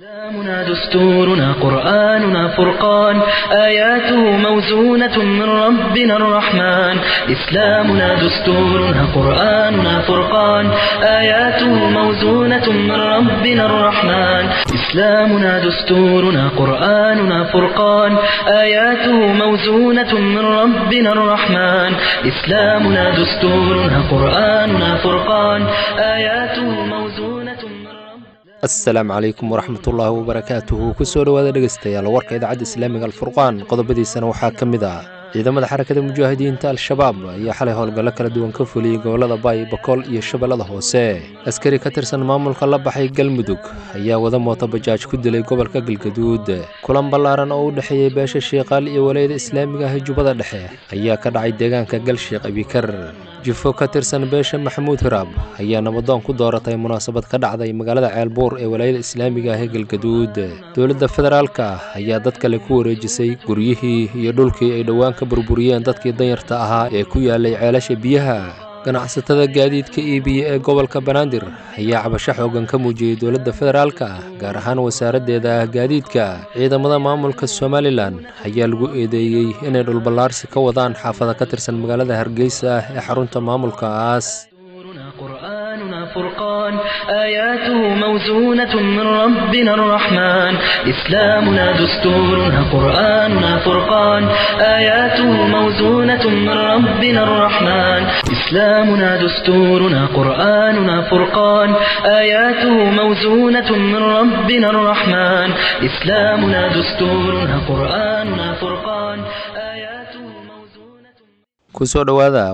إسلامنا دستورنا قرآننا فرقان آياته موزونة من ربنا الرحمن إسلامنا دستورنا قرآننا فرقان آياته موزونة من ربنا الرحمن إسلامنا دستورنا قرآننا فرقان آياته موزونة من ربنا الرحمن إسلامنا دستورنا قرآننا فرقان آياته موزونة من ربنا asalaamu calaykum waraxmatullaahi wabarakaatuhu kusoo dhowaada dhegeystayaal warka idaacadda islaamiga alfurqaan qodobadiisana waxaa ka mid ah ciidamada xarakada mujaahidiinta al-shabaab ayaa xalay howlgallo kala duwan ka fuliyey gobollada baay bakool iyo shabeellada hoose askari ka tirsan maamulka la baxay galmudug ayaa wada mooto bajaaj ku dilay gobolka galgaduud kulan ballaaran oo u dhexeeyey beesha shiiqaal iyo walayada islaamiga ah jubbada dhexe ayaa ka dhacay deegaanka galshiiq abikar jifo ka tirsan beesha maxamuud hiraab ayaa nabadoon ku dooratay munaasabad ka dhacday magaalada ceelbuur ee walaayada islaamiga ah ee galgaduud dowladda federaalka ayaa dad kale ku wareejisay guryihii iyo dhulkii ay dhowaan ka burburiyeen dadkii danyarta ahaa ee ku yaalay ceelasha biyaha ganacsatada gaadiidka iibiya ee gobolka banaadir ayaa cabasho xoogan ka muujiyey dowladda federaalka gaar ahaan wasaaraddeeda gaadiidka ciidamada maamulka somalilan ayaa lagu eedeeyey inay dhulballaarsi ka wadaan xaafada ka tirsan magaalada hargeysa ee xarunta maamulkaas دستورنا قرآننا فرقان آياته موزونة من ربنا الرحمن إسلامنا دستورنا قرآننا فرقان آياته موزونة من ربنا الرحمن إسلامنا دستورنا قرآننا فرقان آياته موزونة من ربنا الرحمن إسلامنا دستورنا قرآننا فرقان آياته موزونة kusoo dhowaada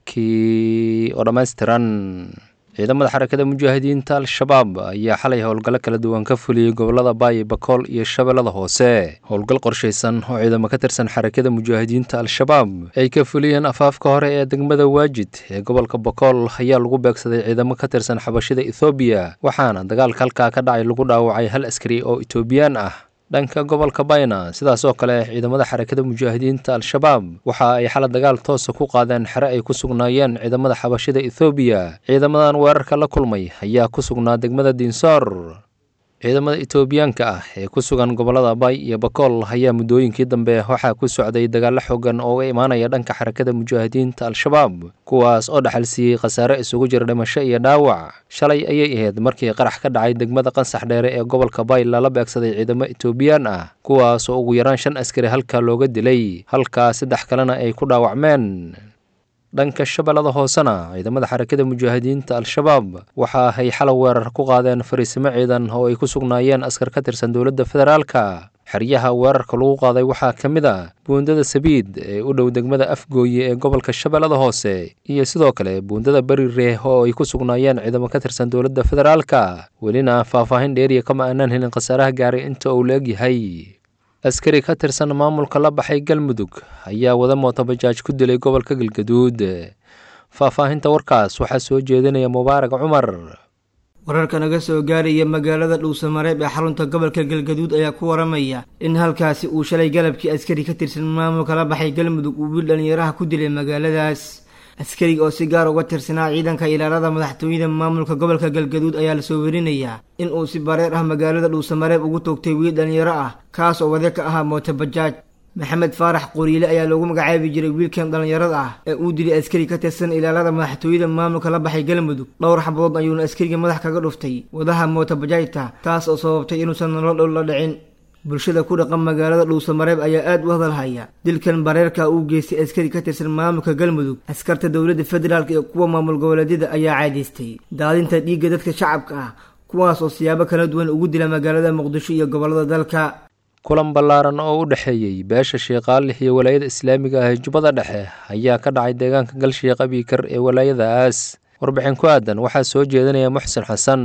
warkii oo dhammaystiran ciidamada xarakada mujaahidiinta al-shabaab ayaa xalay howlgallo kala duwan ka fuliyey gobollada baay bakool iyo shabeellada hoose howlgal qorshaysan oo ciidamo ka tirsan xarakada mujaahidiinta al-shabaab ay ka fuliyeen afaafka hore ee degmada waajid ee gobolka bakool ayaa lagu beegsaday ciidamo ka tirsan xabashida ethoobiya waxaana dagaalka halkaa ka dhacay lagu dhaawacay hal askari oo etoobiyaan ah dhanka gobolka bayna sidaas oo kale ciidamada xarakada mujaahidiinta al-shabaab waxa ay xala dagaal toosa ku qaadeen xere ay ku sugnaayeen ciidamada xabashida ethoobiya ciidamadan weerarka la kulmay ayaa ku sugnaa degmada diinsoor ciidamada etoobiyaanka ah ee ku sugan gobollada bay iyo bakool ayaa muddooyinkii dambe waxaa ku socday dagaallo xoogan oo uga imaanaya dhanka xarakada mujaahidiinta al-shabaab kuwaas oo dhaxal siiyey khasaare isugu jira dhimasho iyo dhaawac shalay ayay ahayd markii qarax ka dhacay degmada qansax dheere ee gobolka bay lala beegsaday ciidamo etoobiyaan ah kuwaas oo ugu yaraan shan askari halkaa looga dilay halkaa saddex kalena ay ku dhaawacmeen dhanka shabeellada hoosena ciidamada xarakada mujaahidiinta al-shabaab waxa ay xalow weerar ku qaadeen fariisimo ciidan oo ay ku sugnaayeen askar ka tirsan dowladda federaalka xeryaha weerarka lagu qaaday waxaa ka mid a buundada sabiid ee u dhow degmada afgooye ee gobolka shabeellada hoose iyo sidoo kale buundada beri reeh oo ay ku sugnaayeen ciidamo ka tirsan dowladda federaalka welina faahfaahin dheeriya kama aanaan helin khasaaraha gaaray inta uu la egyahay askari ka tirsan maamulka la baxay galmudug ayaa wada mooto bajaaj ku dilay gobolka galgaduud faahfaahinta warkaas waxaa soo jeedinaya mubaarag cumar wararka naga soo gaaraya magaalada dhuusamareeb ee xarunta gobolka galgaduud ayaa ku waramaya in halkaasi uu shalay galabkii askari ka tirsan maamulka la baxay galmudug uu wiil dhalinyaraha ku dilay magaaladaas askariga oo si gaar uga tirsanaa ciidanka ilaalada madaxtooyada maamulka gobolka galgaduud ayaa lasoo werinayaa in uu si bareer ah magaalada dhuusamareeb ugu toogtay wiil dhalinyaro ah kaas oo wade ka ahaa mooto bajaaj maxamed faarax qoriile ayaa loogu magacaabi jiray wiilkan dhallinyarada ah ee uu dilay askari ka tirsan ilaalada madaxtooyada maamulka la baxay galmudug dhowr xabadood ayuuna askariga madax kaga dhuftay wadaha mooto bajaajta taas oo sababtay inuusan nolol dhow la dhicin bulshada ku dhaqan magaalada dhuusamareeb ayaa aada u hadalhaya dilkan bareerka uu geystay askari ka tirsan maamulka galmudug askarta dowladda federaalk iyo kuwa maamul goboleedyada ayaa caadaystay daadinta dhiigga dadka shacabka ah kuwaas oo siyaabo kala duwan ugu dila magaalada muqdisho iyo gobollada dalka kulan ballaaran oo u dhexeeyey beesha shiiqaalix iyo walaayada islaamiga ah ee jubbada dhexe ayaa ka dhacay deegaanka galshiiq abikar ee walaayadaas warbixin ku aadan waxaa soo jeedinaya muxsin xasan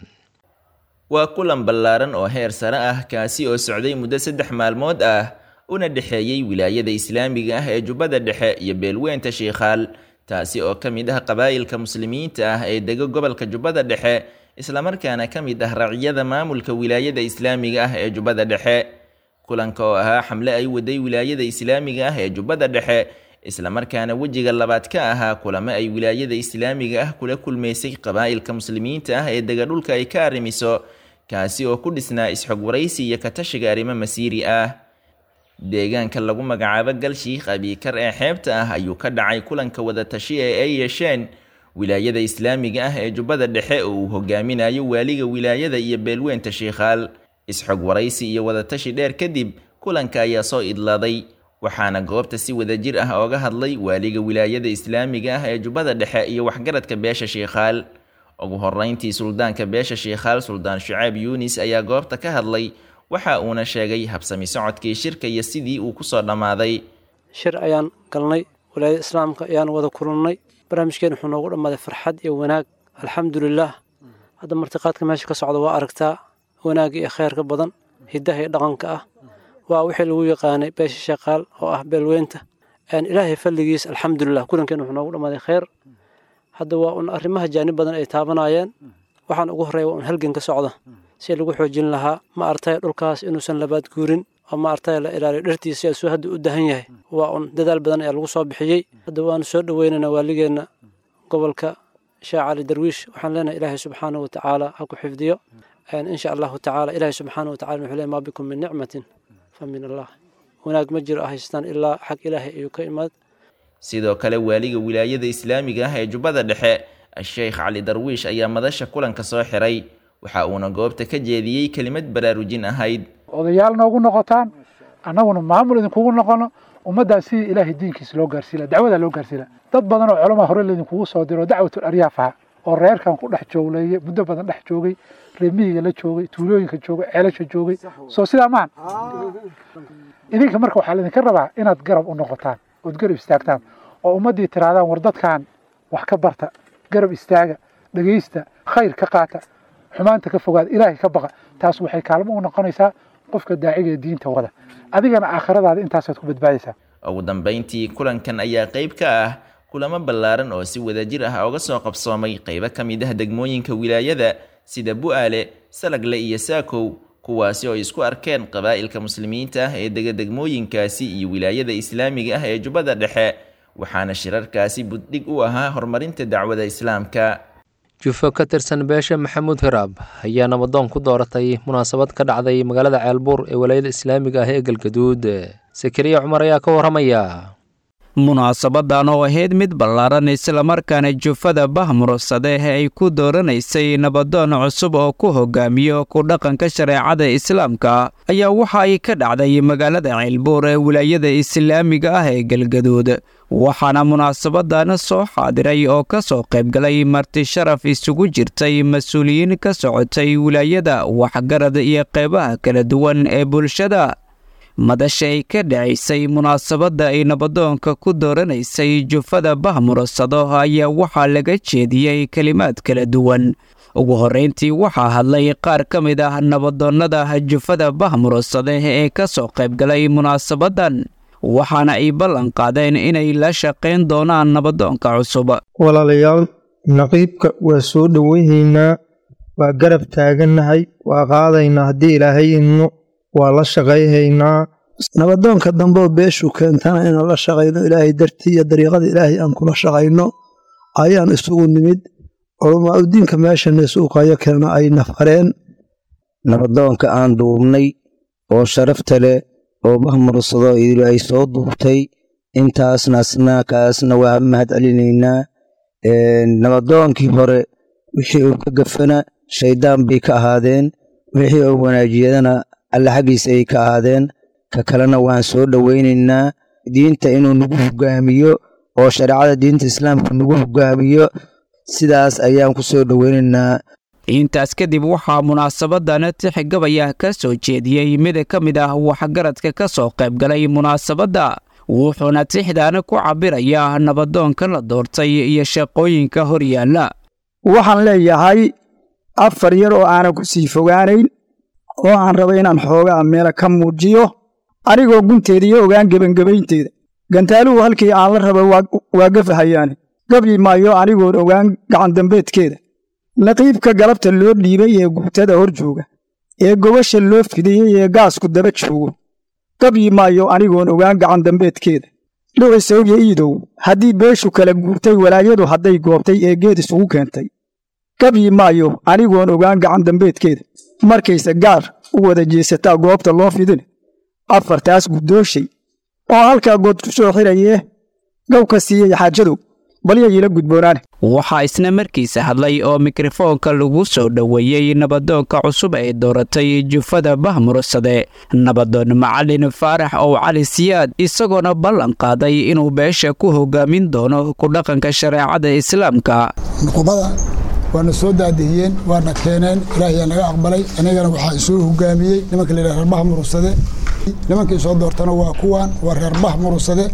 waa kulan ballaaran oo heer sare ah kaasi oo socday muddo saddex maalmood ah una dhexeeyey wilaayada islaamiga ah ee jubbada dhexe iyo beelweynta shiikhaal taasi oo ka mid ah qabaa'ilka muslimiinta ah ee dega gobolka jubbada dhexe islamarkaana ka mid ah raciyada maamulka wilaayada islaamiga ah ee jubbada dhexe kulanka oo ahaa xamle ay waday wilaayada islaamiga ah ee jubbada dhexe islamarkaana wejiga labaad ka ahaa kulamo ay wilaayada islaamiga ah kula kulmaysay qabaa'ilka muslimiinta ah ee dega dhulka ay ka arrimiso kaasi oo ku dhisnaa isxog waraysi iyo katashiga arrimo masiiri ah deegaanka lagu magacaabo galshiikh abiikar ee xeebta ah ayuu ka dhacay kulanka wadatashiya ee ay yeesheen wilaayada islaamiga ah ee jubbada dhexe oo uu hogaaminayo waaliga wilaayada iyo beelweynta shiikhaal isxog waraysi iyo wadatashi dheer kadib kulanka ayaa soo idlaaday waxaana goobta si wadajir ah ooga hadlay waaliga wilaayada islaamiga ah ee jubbada dhexe iyo waxgaradka beesha shiikhaal ugu horeyntii suldaanka beesha shiikhaal suldaan shucaab yuunis ayaa goobta ka hadlay waxa uuna sheegay habsami socodkii shirka iyo sidii uu kusoo dhammaaday shir ayaan galnay walaayada islaamka ayaan wada kulannay barnaamijkeen wuxuu noogu dhammaaday farxad iyo wanaag alxamdulilaah hadda martiqaadka meesha ka socda waa aragtaa wanaagga iyo kheyrka badan hiddaha iyo dhaqanka ah waa wixii lagu yaqaanay beesha shaqaal oo ah beelweynta ilaahay falligiis alxamdulilah kulankeen wuxuu noogu dhammaaday kheyr hadda waa un arrimaha jaanib badan ay taabanayeen waxaan ugu horreeya waa un halgan ka socda si lagu xoojin lahaa ma artay dhulkaas inuusan labaad guurin oo ma artay la ilaaliyo dhartiisa suu hadda u dahan yahay waa un dadaal badan ayaa lagu soo bixiyey hadda waanu soo dhoweynaynaa waaligeenna gobolka sheekh cali darwiish waxaan leenahay ilaahay subxaanahu watacaala ha ku xifdiyo insha allahu tacaala ilaahay subxaanahu watacala wuxuu leeyahy maa bikum min nicmatin fa min allah wanaag ma jiro haystaan ilaa xag ilaahay ayuu ka imaad sidoo kale waaliga wilaayada islaamiga ah ee jubbada dhexe sheekh cali darwiish ayaa madasha kulanka soo xiray waxa uuna goobta ka jeediyey kelimad baraarujin ahayd odayaal noogu noqotaan annaguna maamul idinkugu noqono ummaddaa sidii ilaahay diinkiisa loo gaarsiila dacwadaa loo gaarsiila dad badan oo culamaa hore laydinkugu soo diro dacwatul aryaaf aha oo reerkan ku dhex joogleeye muddo badan dhex joogay reemihiga la joogay tuulooyinka joogay ceelasha joogay soo sidaa maan idinka marka waxaa laydinka rabaa inaad garab u noqotaan ood garab istaagtaan oo ummaddii tirahdaan war dadkan wax ka barta garab istaaga dhegaysta khayr ka qaata xumaanta ka fogaada ilaahay ka baqa taas waxay kaalmo u noqonaysaa qofka daaciga ee diinta wada adigana aakhiradaada intaasaad ku badbaadaysaa ugu dambayntii kulankan ayaa qayb ka ah kulamo ballaaran oo si wadajir ah oga soo qabsoomay qaybo ka mid ah degmooyinka wilaayada sida bu'aale salagle iyo saakow kuwaasi oo isku arkeen qabaa'ilka muslimiinta ah ee dega degmooyinkaasi iyo wilaayada islaamiga ah ee jubbada dhexe waxaana shirarkaasi buddhig u ahaa horumarinta dacwada islaamka jufo ka tirsan beesha maxamuud hiraab ayaa nabadoon ku dooratay munaasabad ka dhacday magaalada ceelbuur ee walaayada islaamiga ah ee galgaduud sakariya cumar ayaa ka warramaya munaasabadan oo ahayd mid ballaaran islamarkaana jufada bahmursade ay ku dooranaysay nabadoon cusub oo ku hogaamiyo ku dhaqanka shareecada islaamka ayaa waxa ay ka dhacday magaalada ceelbuur ee wilaayada islaamiga ah ee galgaduud waxaana munaasabadan soo xaadiray oo ka soo qaybgalay marti sharaf isugu jirtay mas-uuliyiin ka socotay wilaayada waxgarad iyo qeybaha kala duwan ee bulshada madasha ay ka dhacaysay munaasabadda ay nabadoonka ku dooranaysay jufada bahmursado ayaa waxaa laga jeediyey kelimaad kala duwan ugu horrayntii waxaa hadlay qaar ka mid ah nabadoonnada jufada bahmursade ee ka soo qaybgalay munaasabaddan waxaana ay ballan qaadeen inay la shaqayn doonaan nabadoonka cusub walaalayaal naqiibka waa soo dhoweynaynaa waa garab taagannahay waa qaadaynaa haddii ilaahay idno waa la shaqayhaynaa nabadoonka dambeoo beeshu keentana inaan la shaqayno ilaahay dartii iyo dariiqada ilaahay aan kula shaqayno ayaan isugu nimid culamaa u diinka meeshana isuuqayo kalena ay nafareen nabadoonka aan duubnay oo sharafta leh oo mahmursado ay soo duubtay intaasna asna kaasna waa mahad celinaynaa nabadoonkii hore wixii uu ka gafana shayddaan bay ka ahaadeen wixii uu wanaajiyadana alle xaggiisa ay ka ahaadeen ka kalena waan soo dhowaynaynaa diinta inuu nagu hogaamiyo oo shareecada diinta islaamka nagu hogaamiyo sidaas ayaan ku soo dhowaynaynaa intaas kadib waxaa munaasabadan tixgabaya ka soo jeediyey mid ka mid ah waxgaradka ka soo qaybgalay munaasabadda wuxuuna tixdan ku cabirayaa nabadoonka la doortay iyo shaqooyinka horyaalla waxaan leeyahay afar yar oo aanan ku sii fogaanayn oo aan raba inaan xoogaa meela ka muujiyo anigoo gunteeda iyo ogaan gebangebaynteeda gantaaluhu halkii aan la raba waa gafahayaane gabyi maayo anigoon ogaan gacandambeedkeeda naqiibka galabta loo dhiibay ee guutada hor jooga ee gobasha loo fidiyey ee gaasku daba joogo gabyi maayo anigoon ogaan gacandambeedkeeda dhucisawya iidow haddii beeshu kala guurtay walaayadu hadday goobtay ee geed isugu keentay gabyi maayo anigoon ogaan gacandambeedkeeda markayse gaar u wada jeesataa goobta loo fidin afartaas guddooshay oo halkaa good ku soo xirayee gow ka siiyey xaajadow balyayiila gudboonaane waxaa isna markiisa hadlay oo mikrofoonka lagu soo dhoweeyey nabadoonka cusub ee dooratay jufada bahmursade nabadoon macalin faarax ow cali siyaad isagoona ballan qaaday inuu beesha ku hogaamin doono ku dhaqanka shareecada islaamka nuqubada waana soo daadihiyeen waana keeneen ilaahayaa naga aqbalay anigana waxaa isoo hogaamiyey nimanka la yidhaha reer bahmursade nimankii soo doortana waa kuwaan waa reer bahmursade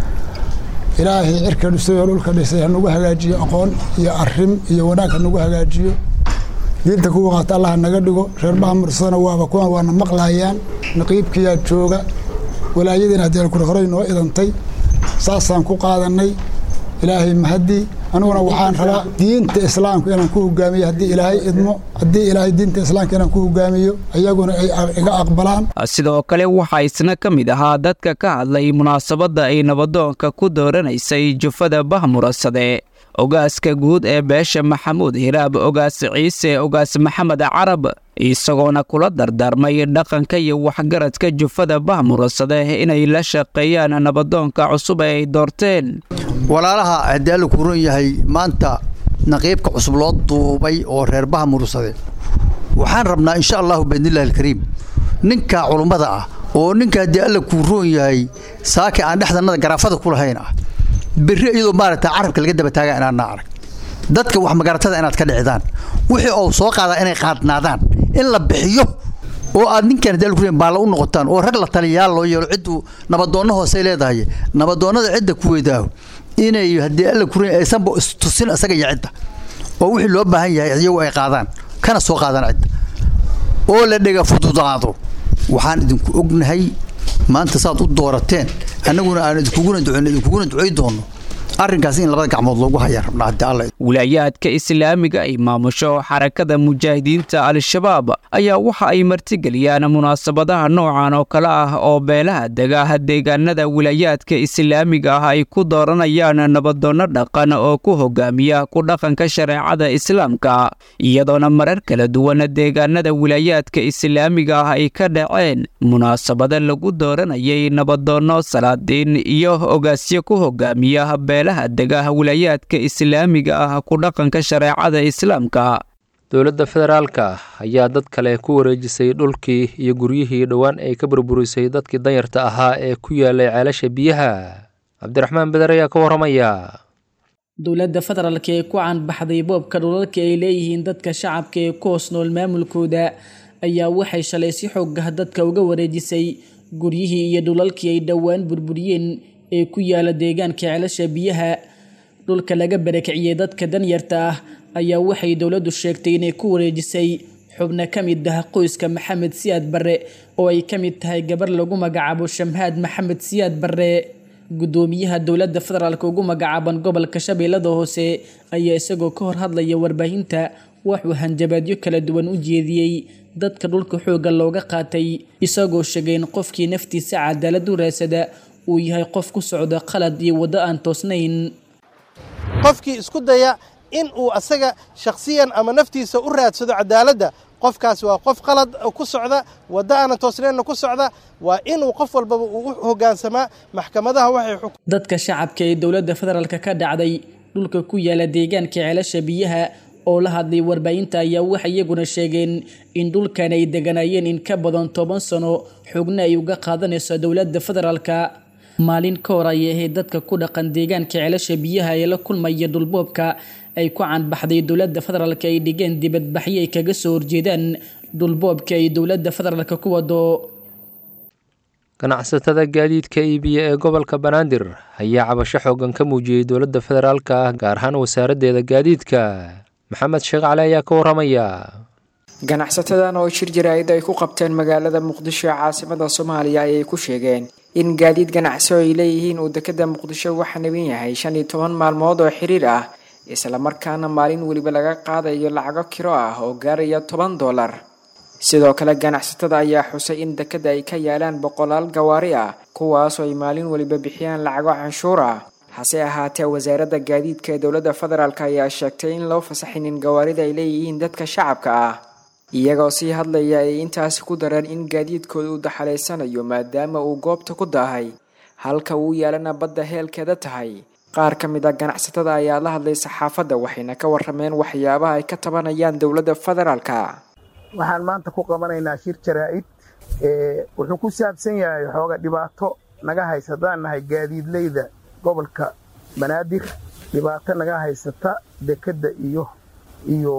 ilaahay cirka dhisay oo dhulka dhisay hanugu hagaajiyo aqoon iyo arim iyo wanaag hanugu hagaajiyo diinta kuwa qaata allah naga dhigo reer bahmursadana waaba kuwan waana maqlayaan naqiibkiyaa jooga walaayadiina haddii alkure horey noo idantay saasaan ku qaadanay ilaahay mahadii aniguna waxaan rabaa diinta islaamka inaan ku hogaamiyo haddii ilaahay idmo haddii ilaahay diinta islaamka inaan ku hogaamiyo iyaguna ay iga aqbalaan sidoo kale waxaa isna ka mid ahaa dadka ka hadlay munaasabadda ay nabadoonka ku dooranaysay jufada bahmurasade ogaaska guud ee beesha maxamuud hiraab ogaas ciise ogaas maxamed carab isagoona kula dardaarmay dhaqanka iyo waxgaradka jufada bahmurasade inay la shaqeeyaan nabadoonka cusub ee ay doorteen walaalaha haddii alla ku ron yahay maanta naqiibka cusub loo duubay oo reer baha murursade waxaan rabnaa insha allahu biidnillahi alkariim ninka culummada ah oo ninka haddii alla kuu roon yahay saaki aan dhexdanada garaafada ku lahayn ah berri iyadoo maaragta carabka laga daba taaga inaadna arag dadka wax magaratada inaad ka dhicdaan wixii oo soo qaadaa inay qaadnaadaan in la bixiyo oo aad ninkan haddii alla ku baalla u noqotaan oo rag la taliyayaal loo yeelo cidduu nabadoonno hoosey leedahay nabadoonnada cidda ku weydaaho inay haddii alla kurin aysanba istusin isaga iyo cidda oo wixii loo baahan yahay iyagu ay qaadaan kana soo qaadaan cidda oo la dhega fududaado waxaan idinku ognahay maanta saad u doorateen annaguna aan idinkuguna duceyno idinkuguna ducey doonno arrinkaas in labada gacmood loogu hayaan rabnaa haddii alla wilaayaadka islaamiga ay maamusho xarakada mujaahidiinta al-shabaab ayaa waxa ay martigeliyaan munaasabadaha noocan oo kale ah oo beelaha dega deegaanada wilaayaadka islaamiga ah ay ku dooranayaan nabadoonno dhaqan oo ku hogaamiya ku dhaqanka shareecada islaamka iyadoona marar kala duwan deegaanada wilaayaadka islaamiga ah ay ka dhaceen munaasabada lagu dooranayay nabadoonno salaadiin iyo ogaasyo ku hogaamiya beelaha dega wilaayaadka islaamiga ah ku dhaqanka shareecada islaamka dowladda federaalka ayaa dad kale ku wareejisay dhulkii iyo guryihii dhowaan ay ka burburisay dadkii danyarta ahaa ee ku yaalay ceelasha biyaha cabdiraxmaan beder ayaa ka warramaya dowladda federaalka ee ku caanbaxday boobka dhulalka ay leeyihiin dadka shacabka ee ku hoos nool maamulkooda ayaa waxay shalay si xoogah dadka uga wareejisay guryihii iyo dhulalkii ay dhowaan burburiyeen ee ku yaala deegaanka ceelasha biyaha dhulka laga barakiciyey dadka danyarta ah ayaa waxay dowladdu sheegtay inay ku wareejisay xubno ka mid ah qoyska maxamed siyaad barre oo ay ka mid tahay gabar lagu magacaabo shamhaad maxamed siyaad barre guddoomiyaha dowladda federaalk ugu magacaaban gobolka shabeellada hoose ayaa isagoo ka hor hadlaya warbaahinta waxuu hanjabaadyo kala duwan u jeediyey dadka dhulka xoogga looga qaatay isagoo sheegay in qofkii naftiisa cadaalad u raasada uu yahay qof ku socda qalad iyo waddo aan toosnayn qofkii isku daya in uu asaga shakhsiyan ama naftiisa u raadsado cadaaladda qofkaas waa qof qalad ku socda waddo aanan toosnaynna ku socda waa inuu qof walbaba uu u hoggaansamaa maxkamadaha waxay dadka shacabka ee dowladda federaalka ka dhacday dhulka ku yaala deegaanka ceelasha biyaha oo la hadlay warbaahinta ayaa waxay iyaguna sheegeen in dhulkan ay deganaayeen in ka badan toban sano xogna ay uga qaadanayso dowladda federaalka maalin ka hor ayay ahayd dadka ku dhaqan deegaanka ceelasha biyaha ee la kulmaya dhulboobka ay ku caanbaxday dowladda federaalka ay dhigeen dibadbaxyo ay kaga soo horjeedaan dhulboobka ay dowladda federaalka ku wado ganacsatada gaadiidka iibiya ee gobolka banaadir ayaa cabasho xoogan ka muujiyey dowladda federaalka ah gaar ahaan wasaaraddeeda gaadiidka maxamed sheekh cali ayaa ka warramaya ganacsatadan oo shir jaraa'id ay ku qabteen magaalada muqdisho ee caasimada soomaaliya ayay ku sheegeen in gaadiid ganacsi oo ay leeyihiin uu dekada muqdisho waxa nabin yahay shan iyo toban maalmood oo xiriir ah islamarkaana maalin weliba laga qaadayo lacago kiro ah oo gaaraya toban dollar sidoo kale ganacsatada ayaa xusay in dekada ay ka yaalaan boqolaal gawaari ah kuwaasoo ay maalin weliba bixiyaan lacago canshuur ah hase ahaatee wasaaradda gaadiidka ee dowladda federaalk ayaa sheegtay in loo fasaxinin gawaarida ay leeyihiin dadka shacabka ah iyagoo sii hadlaya ay intaasi ku dareen in gaadiidkooda uu daxalaysanayo maadaama uu goobta ku daahay halka uu yaalana badda heelkeeda tahay qaar ka mid a ganacsatada ayaa la hadlay saxaafadda waxayna ka warameen waxyaabaha ay ka tabanayaan dowladda federaalka waxaan maanta ku qabanaynaa shir jaraa'id wuxuu ku saabsan yahay xooga dhibaato naga haysataan nahay gaadiidleyda gobolka banaadir dhibaato naga haysata dekedda iyo iyo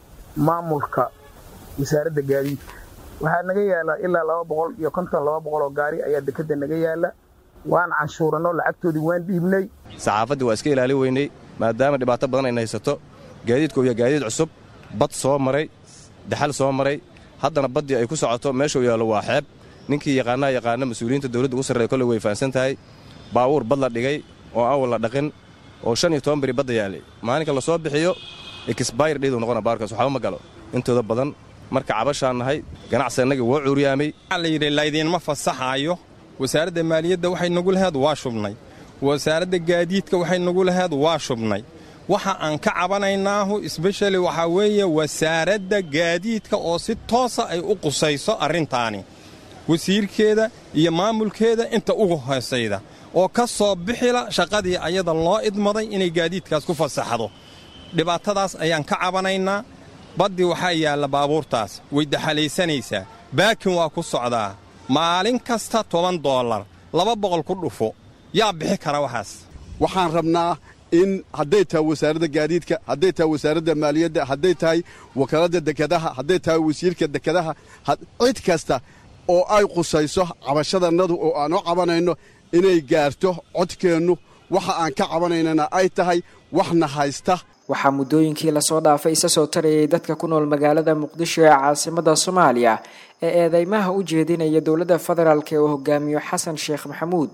maamulka wasaaradda gaadiidka waxaa naga yaala ilaa laba boqol iyo konton laba boqol oo gaari ayaa dekedda naga yaala waan canshuuranno lacagtoodii waan dhiibnay saxaafaddii waa iska ilaali weynay maadaama dhibaato badan ayna haysato gaadiidku iyo gaadiid cusub bad soo maray daxal soo maray haddana baddii ay ku socoto meeshuu yaallo waa xeeb ninkii yaqaanaha yaqaana mas-uuliyiinta dowladda ugu sarreeya kolley way fahansan tahay baabuur bad la dhigay oo awal la dhaqin oo shan iyo toban beri badda yaalay maalinka la soo bixiyo exbayr dhiiduu noqona baarkaas waxba ma galo intooda badan marka cabashaan nahay ganacsi annagii woo cuuriyaamay waxaa la yidhi laydiinma fasaxaayo wasaaradda maaliyadda waxay nagu laheed waa shubnay wasaaradda gaadiidka waxay nagu laheed waa shubnay waxa aan ka cabanaynaahu sbeshali waxaa weeye wasaaradda gaadiidka oo si toosa ay u qusayso arrintaani wasiirkeeda iyo maamulkeeda inta ugu hoosayda oo ka soo bixila shaqadii ayada loo idmaday inay gaadiidkaas ku fasaxdo dhibaatadaas ayaan ka cabanaynaa baddii waxaa yaalla baabuurtaas way daxalaysanaysaa baakin waa ku socdaa maalin kasta toban doollar laba boqol ku dhufo yaa bixi kara waxaas waxaan rabnaa in hadday tahay wasaaradda gaadiidka hadday tahay wasaaradda maaliyadda hadday tahay wakaaladda dekedaha hadday tahay wasiirka dekedaha cid kasta oo ay qusayso cabashadannadu oo aan u cabanayno inay gaarto codkeennu waxa aan ka cabanaynana ay tahay waxna haysta waxaa muddooyinkii lasoo dhaafay isa soo tarayay dadka ku nool magaalada muqdisho ee caasimada soomaaliya ee eedeymaha u jeedinaya dowladda federaalk ee uu hogaamiyo xasan sheekh maxamuud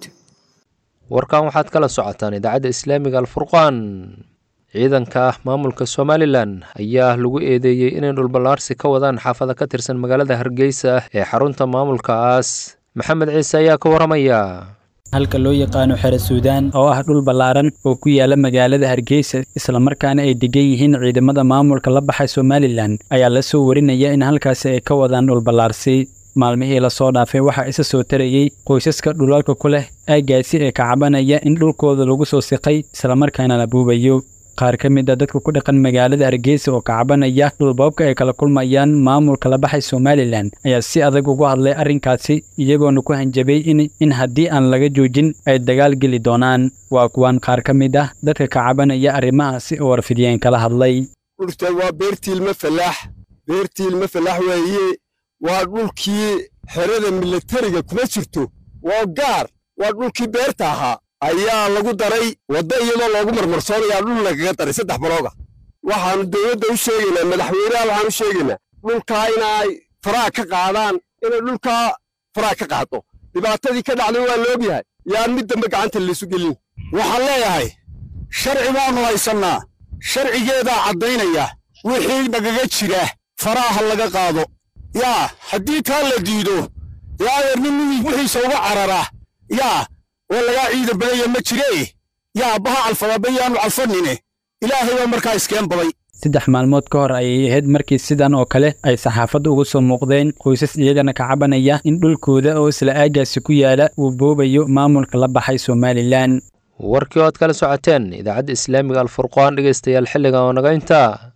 warkan waxaad kala socotaan idaacadda islaamiga alfurqaan ciidanka ah maamulka somalilan ayaa lagu eedeeyey inay dhulballaarsi ka wadaan xaafada ka tirsan magaalada hargeysa ee xarunta maamulkaas maxamed ciise ayaa ka waramaya halka loo yaqaano xere suudaan oo ah dhul ballaaran oo ku yaala magaalada hargeysa islamarkaana ay degan yihiin ciidamada maamulka la baxay somalilan ayaa la soo warinaya in halkaasi ay ka wadaan dhulballaarsi maalmihii lasoo dhaafay waxaa isa soo tarayey qoysaska dhulalka ku leh aaggaasi ee ka cabanaya in dhulkooda lagu soo siqay islamarkaana la buubayo qaar ka mid a dadka ku dhaqan magaalada hargeysa oo ka cabanaya dhulboobka ay kala kulmayaan maamulka la baxay somalilan ayaa si adag ugu hadlay arrinkaasi iyagoona ku hanjabay in haddii aan laga joojin ay dagaal geli doonaan waa kuwaan qaar ka mid ah dadka ka cabanaya arrimahaasi oo warfidiyeen kala hadlay dhulta waa beertiilma falaax beertiilma falaax weeye waa dhulkii xerada milatariga kuma jirto waa gaar waa dhulkii beerta ahaa ayaa lagu daray wadda iyadoo loogu marmarsoonayaa dhul lagaga daray saddex balooga waxaannu dowladda u sheegaynaa madaxweynaha waxaan u sheegaynaa dhulkaa inay faraha ka qaadaan inay dhulkaa faraha ka qaado dhibaatadii ka dhacday waa la ogyahay yaan mid dambe gacanta laysu gelin waxaan leeyahay sharci baannu haysannaa sharcigeedaa caddaynaya wixii nagaga jira faraha laga qaado yaa haddii taa la diido yaa adeer nin wixiisa uga carara yaa oo lagaa ciidan badaya ma jiree yaa baha calfadaba yaanu calfanine ilaahay baa markaa iskeen baday saddex maalmood ka hor ayay ahayd markii sidan oo kale ay saxaafadda uga soo muuqdeen qoysas iyagana ka cabanaya in dhulkooda oo isla aagaasi ku yaala uu boobayo maamulka la baxay somalilan warkii ood kala socoteen idaacadda islaamiga alfurqaan dhegeystayaal xilligan oo naga intaa